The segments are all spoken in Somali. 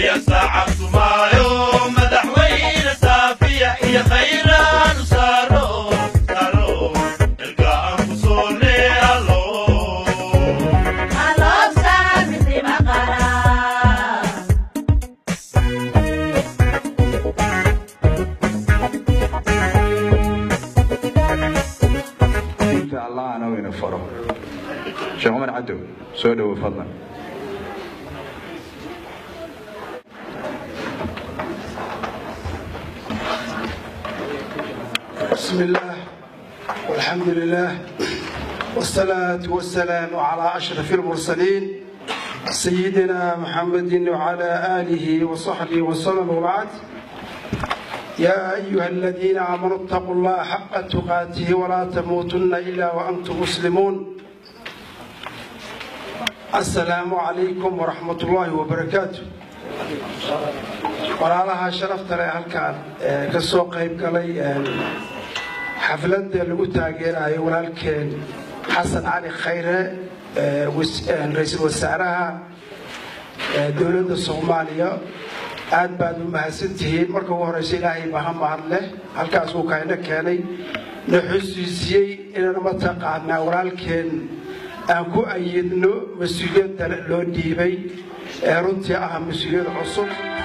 ayaa saacabtumaayo madaxweyne saafiya iyo khayraanu saaro saaro xilka aan ku soone allo inta allahana uu ina faro sheekh cumar cadow soo dhowo fadlan بسم الله والحمد لله والصلاة والسلام على أشرف المرسلين سيدنا محمد وعلى آله وصحبه وسلم وبعد يا أيها الذين آمنوا اتقوا الله حق تقاته ولا تموتن إلا وأنتم مسلمون السلام عليكم ورحمة الله وبركاته walaalaha sharafta leh halkaan ka soo qayb galay xafladda lagu taageerayo walaalkeen xasan cali khayre ra-iisul wasaaraha dowladda soomaaliya aad baad u mahadsantihiin marka ugu horeysa ilaahay baha mahad leh halkaas uu kayna keenay na xusuusiyey inaan mataqaanaa walaalkeen aan ku ayidno mas-uuliyadda loo dhiibay ee runtii ah mas-uuliyad cusub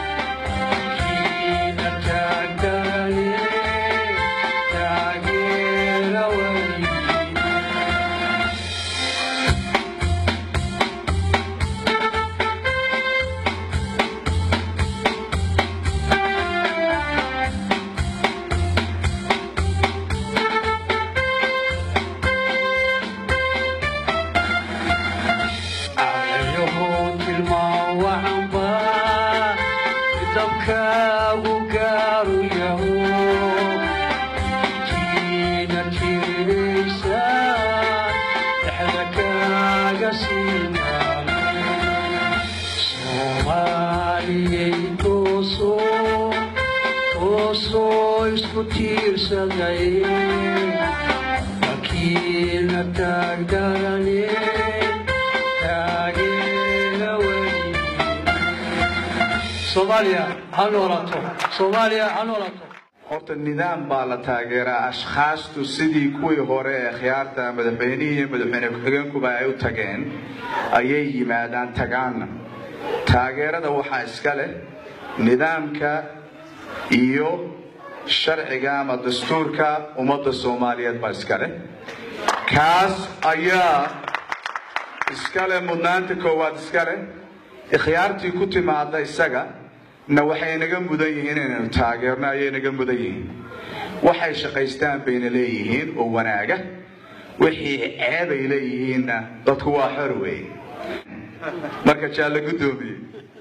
horta nidaam baa la taageeraa ashkhaastu sidii kuwii hore ee khiyaarta madaxweynihii iyo madaxweyne ku-xigeenkuba ay u tageen ayay yimaadaan tagaanna taageerada waxaa iska leh nidaamka iyo sharciga ama dastuurka ummadda soomaaliyeed baa iska leh kaas ayaa iska leh mudnaanta koowaad iska leh ikhyaartii ku timaada isaga na waxay naga mudan yihiin inaynu taageerno ayay naga mudan yihiin waxay shaqaystaan bayna leeyihiin oo wanaaga wixii ceebay leeyihiinna dadku waa xor weeye marka jaalla guddoomiye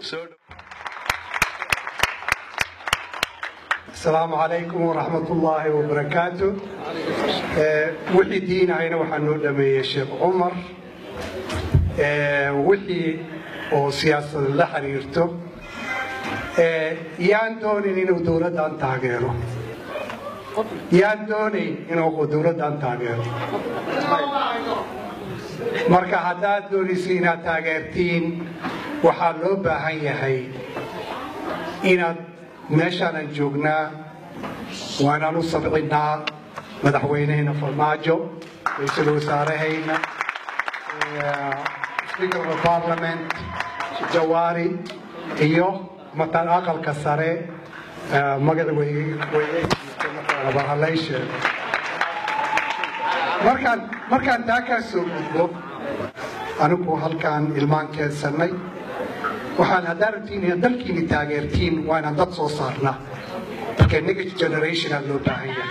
asalaamu calaykum waraxmat ullaahi wabarakaatu wixii diinahayna waxaa noo dhameeyey sheekh cumar wixii oo siyaasada la xiriirto yaan doonin inuu dowladdan taageero yaan doonayn inuu dowladdan taageero marka haddaad doonaysa inaad taageertiin waxaa loo baahan yahay inaad meeshaanan joognaa waanaan u sabcinaa madaxweynehena farmaajo ra-iisul wasaarahayna speaker of the parliament jawaari iyo matan aqalka sare magaca weybarhalayshe markaan markaan taa kaa soo gudbo anigu halkaan ilmaan keensanay waxaan haddaa rabtiin inaad dalkiini taageertiin waa inaan dad soo saarnaa marka next generationa loo baahan yahay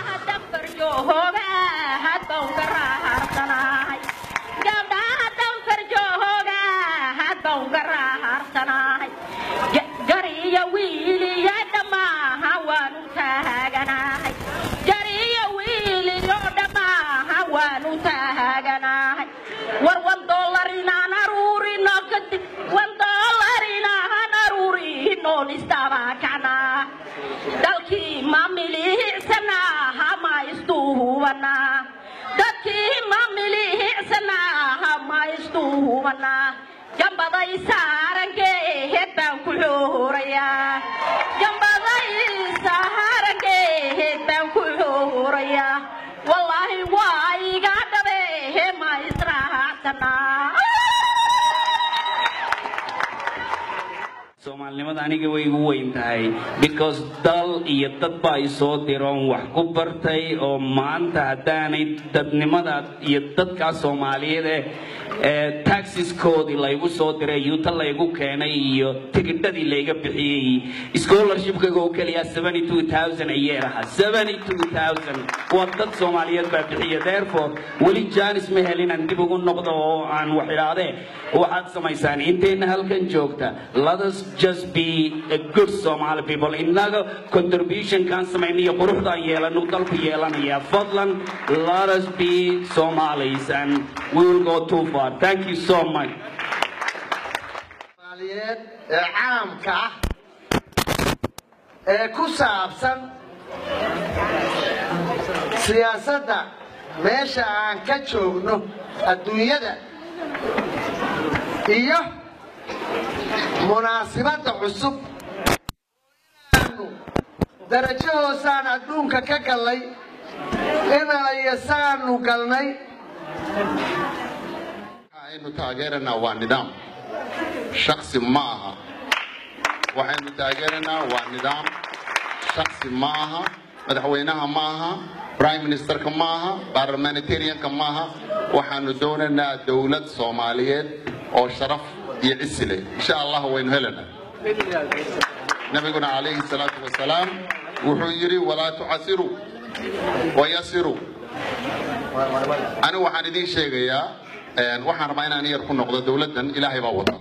war wan dollar inaan aruurino kadib wan dollar inaan aruurinoon istabakacnaa dalkii ma milihiicsanaa hama istuhubanaa dadkii ma milihiicsanaa hama istuhubanaa jambaday saarankeehed baan ku xuurayaa jambadaysa harageed baan ku xuurayaa wallaahi waa iga dhabe ma israacsanaa soomaalinimada aniga way igu weyn tahay because dal iyo dad baa i soo diroon wax ku bartay oo maanta haddaanay dadnimada iyo dadkaa soomaaliyeed eh ee taxiskoodii laygu soo diray yuuta laygu keenay iyo tigidhadii layga bixiyey scholarshipkaga oo keliya a year aha waa dad soomaaliyeed baa bixiya therefore weli janis ma helin aan dib ugu noqdo oo aan wax idhaahdee waxaad samaysaan intayna halkan joogta let us just be a good Somali people innaga contributionkaan samayna iyo quruxdaan yeelanu dalku yeelanaya fadlan let us be Somalis and we will go too far thank you so much soomaaliyeed ee caamka ah ee ku saabsan siyaasadda meesha aan ka joogno adduunyada iyo munaasibadda cusub aanu darajo hoosaan adduunka ka gallay inalayasaanu galnay waxaynu taageeranaa waa nidaam shaksi ma aha waxaynu taageeranaa waa nidaam shaksi ma aha madaxweynaha ma aha prime ministerka ma aha parliamentarianka ma aha waxaanu doonaynaa dowlad soomaaliyeed oo sharaf iyo cisi leh insha allah waynu helanaa nabiguna calayhi salaatu wasalaam wuxuu yidhi walaa tucasiruu wayasiruu anigu waxaan idiin sheegayaa waxaan rabaa inaan yar ku noqdo dowladdan ilaahay baa wata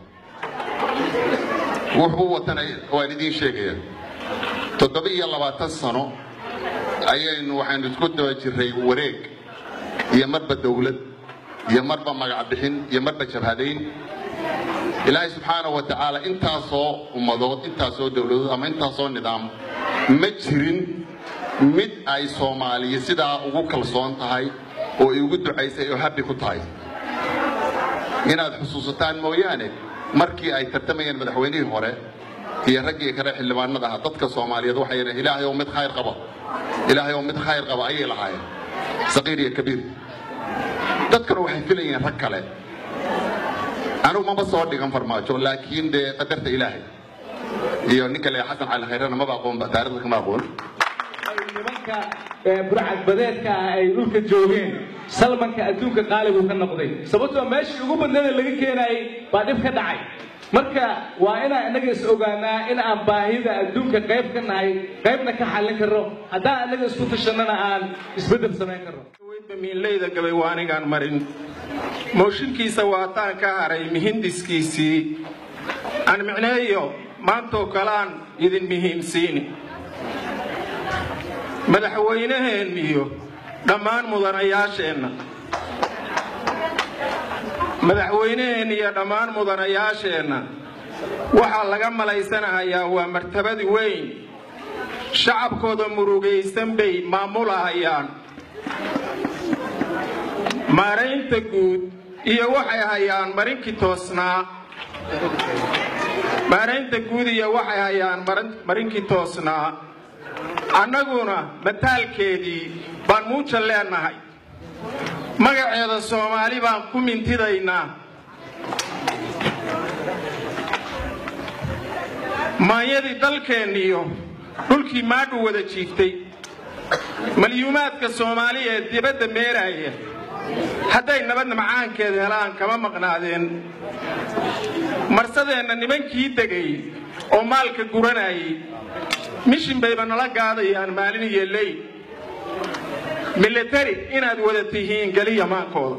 wuxuu watana waan idiin sheegayaa toddoba iyo labaatan sano ayaynu waxaynu isku daba jirray wareeg iyo marba dowlad iyo marba magac bixin iyo marba jabhadayn ilaahay subxaana wa tacaala intaasoo ummadood intaasoo dowladood ama intaasoo nidaam ma jirin mid ay soomaaliya sidaa ugu kalsoon tahay oo ay ugu ducaysay oo habbi ku tahay inaad xusuusataan mooyaane markii ay tartamayeen madaxweynihii hore iyo raggii kale xildhibaanada ahaa dadka soomaaliyeed waxay yidhaheen ilaahay oo mid khayr qaba ilaahay oo mid khayr qaba ayay lahaayeen saqiir iyo kabiir dadkuna waxay filayeen rag kale anigu maba soo dhigan farmaajo laakiin dee qadarta ilaahay iyo ninka le xasan cali khayrana maba aqoonba taarikhda kama aqoon nimanka burcadbadeedka ah ay dhulka joogeen salmanka adduunka qaaligu ka noqday sababtoo meeshii ugu badneeda laga keenayay baa dhib ka dhacay marka waa inaan innaga is ogaanaa in aan baahida adduunka qayb ka nahay qaybna ka xallin karno haddaan innaga isku tashannana aan isbeddel samayn karno miinleyda gabay waa anigaan marin mooshinkiisa waataan ka haray mihindiskiisii aan micneeyo maantoo kaleaan idin muhiimsiini madaxweynaheen iyo dhammaan mudanayaasheenna madaxweynaheen iyo dhammaan mudanayaasheenna waxaa laga malaysanahayaa waa martabadi weyn shacabkooda murugaysan bay maamulahayaan maaraynta guud iyo waxay hayaan marinkii toosnaa maaraynta guud iyo waxay hayaan marinkii toosnaa annaguna mataalkeedii baan muuja leennahay magaceeda soomaali baan ku mintidaynaa maanyadii dalkeenniyo dhulkii maadhu wada jiiftay malyuumaadka soomaali ee dibadda meeraaya hadday nabadna macaankeed helaan kama maqnaadeen marsadeenna nimankii degay oo maalka guranayay mishin bayba nala gaadayaan maalin iyo ley militari inaad wada tihiin geliya maankooda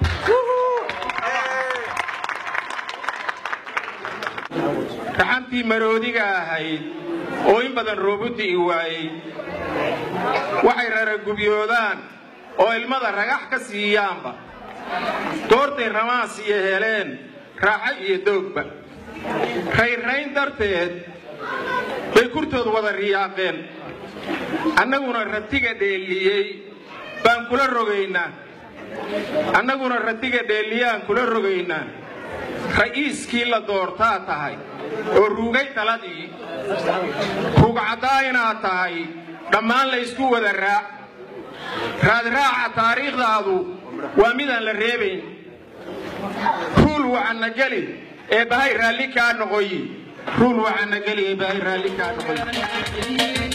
raxantii maroodiga ahayd oo in badan roobuti i waayey waxay raragubyoodaan oo ilmada ragax ka siiyaanba goortay ramaas iyo heleen raaxo iyo doogba raynrayn darteed bay kurtood wada riyaaqeen annaguna ratiga dheelliyey baan kula rogaynaa annaguna ratiga dheelliyaan kula rogaynaa ra'iiskii la doortaa tahay oo ruugay taladii rugcaddaa inaad tahay dhammaan la ysku wada raac raadraaca taariikhdaadu waa midaan la reebayn ruul waxana geli ee bahay raalli kaa noqoyi ruul waxana geli ee bahay raalli kaa noqoyi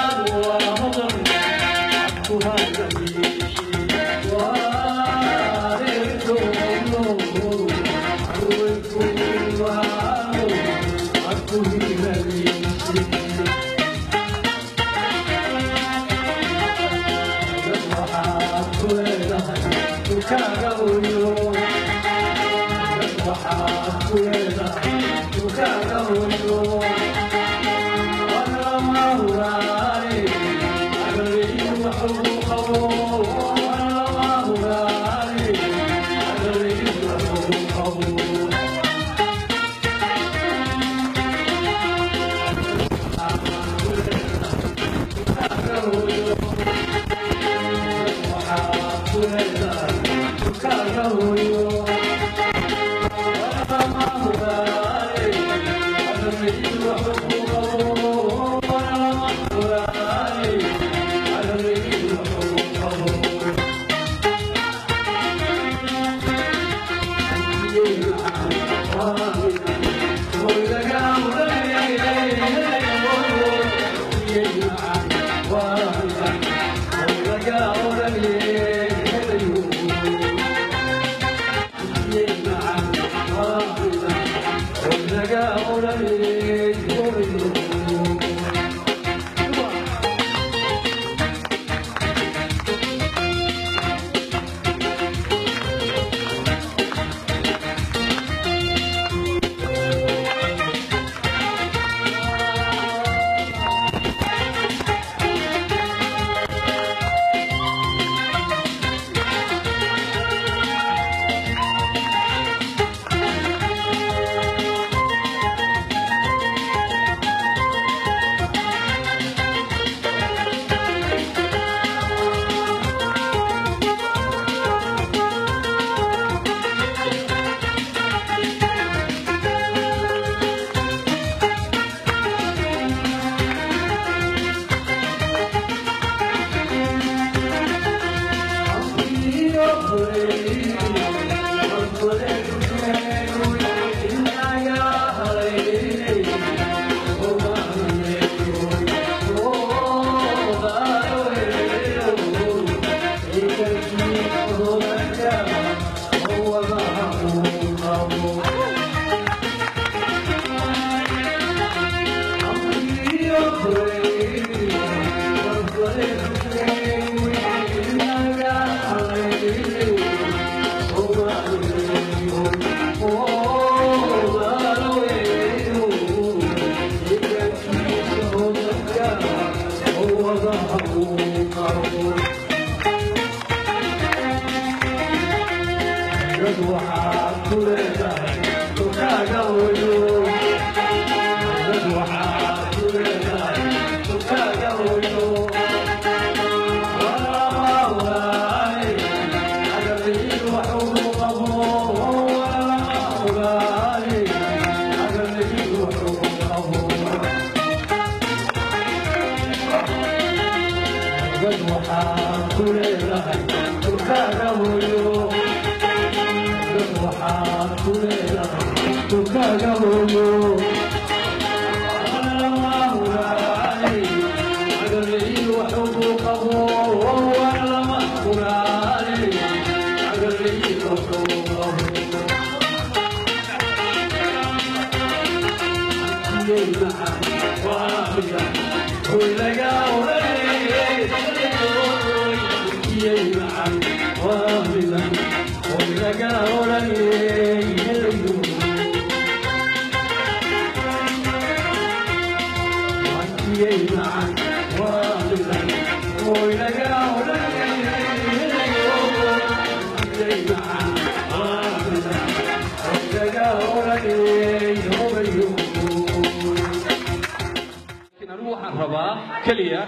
anigu waxaan rabaa keliya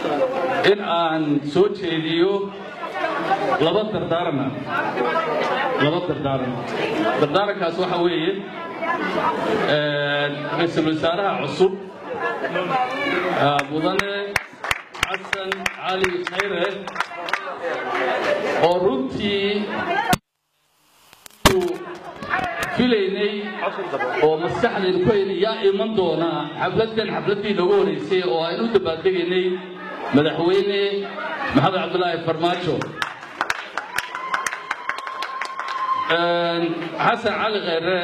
in aan soo jeediyo laba dardaarana laba dardaaran dardaarankaas waxa weeye ra-iisul wasaaraha cusub mudane xasan cali khayre oo runtii filaynay oo maskaxdaynu ku haynay yaa iman doonaa xafladkan xafladdii noogu horeysay oo aynu u dabaaldegaynay madaxweyne maxamed cabdulaahi farmaajo xasan cali khayre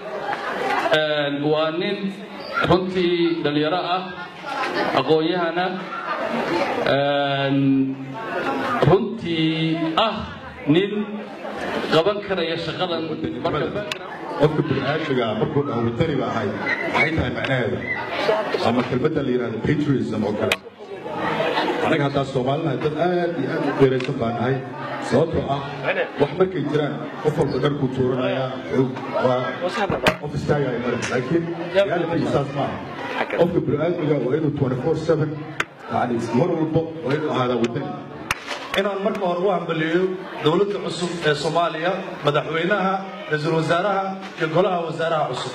waa nin runtii dhalinyaro ah aqoon-yahana runtii ah nin qaban karaya shaqadan qofka bini'aadmiga markuu dhaho wadani ba ahay maxay tahay macnaheedu ama kelmadda la yidhahdo patriotism oo kale anaga haddaa soomaalinaha dad aad iyo aad u dheeraysan baan nahay sababtoo ah wax markay jiraan qof walba dharkuu tuuranayaa qof istaagaya male laakiin reality saas maaha qofka bini'aadmiga waa inuu 24/7 yani mar walba waa inuu ahaadaa wadani inaan marka hore u hambaliyo dowladda cusub ee soomaaliya madaxweynaha ra-iisul wasaaraha iyo golaha wasaaraha cusub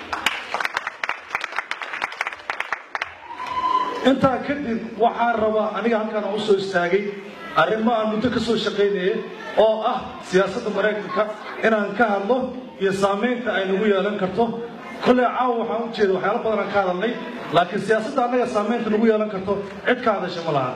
intaa kadib waxaan rabaa aniga halkaan aan usoo istaagay arrimo aan muddo ka soo shaqaynayay oo ah siyaasadda maraykanka inaan ka hadlo iyo saamaynta ay nagu yeelan karto kolley caawa waxaan u jeeda waxyaalo badan aan ka hadalnay laakiin siyaasadda annaga saamaynta nagu yeelan karto cid ka hadasha ma laha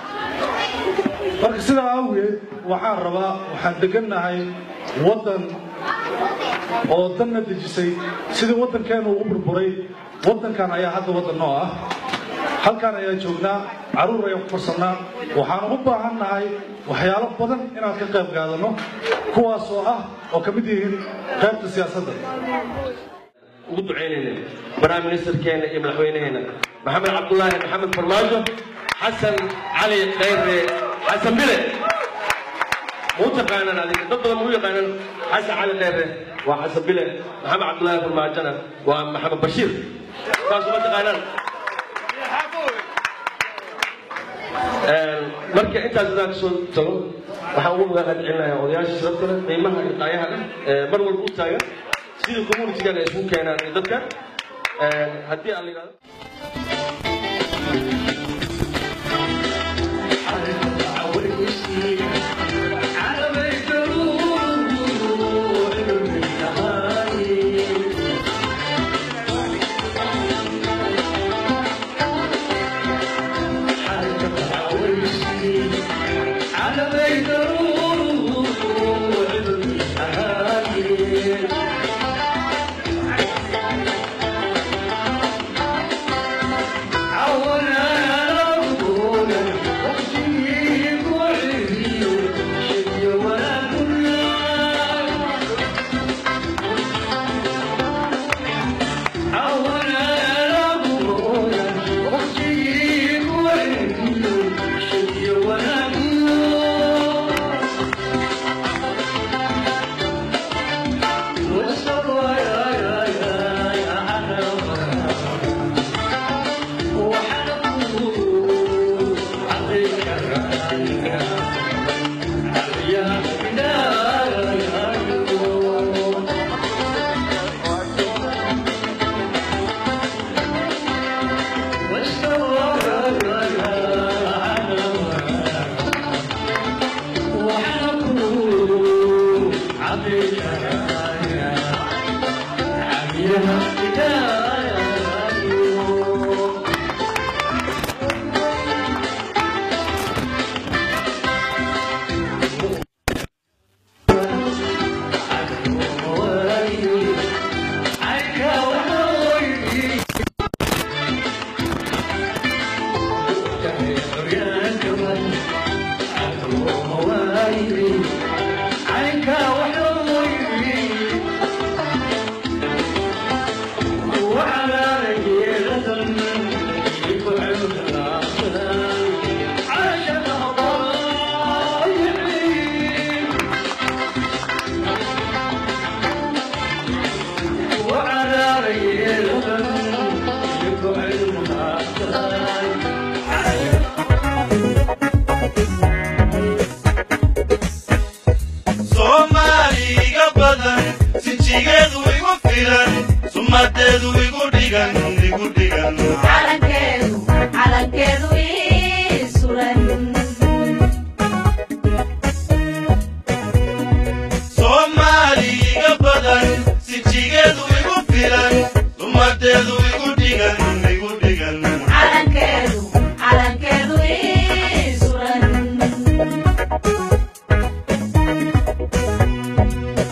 marka sidaa awgeed waxaan rabaa waxaan degannahay waddan oo danna dejisay sidii waddankeenu ugu burburay waddankan ayaa hadda waddan noo ah halkaan ayaa joognaa carruur ayaan ku korsannaa waxaan ugu baahan nahay waxyaalo badan inaan ka qayb qaadanno kuwaas oo ah oo ka mid yihiin qaybta siyaasadda ugu ducaynayna prime ministerkeena iyo madaxweynaheena maxamed cabdulaahi maxamed farmaajo xasan cali khayre xasan bile muu taqaanaan adiga dad badan muu yaqaanaan xasan cali khayre waa xasan bile maxamed cabdulaahi farmaajona waa maxamed bashiir saas uma taqaanaan marka intaas hadaan kasoo tago waxaan ugu magaalad celinayaa odayaasha sharafta leh qiimaha iyo qaayaha leh mar walba u taagan sidii communitigan ay isugu keenaan iyo dadka haddii aan la yidhahdo ummadeedu igu dhigan igu dhigan calankeedu calankeedu ii suran soomaali iga badan sijigeedu igu filan ummadeedu igu dhigan igu dhigan calankeedu calankeedu ii suran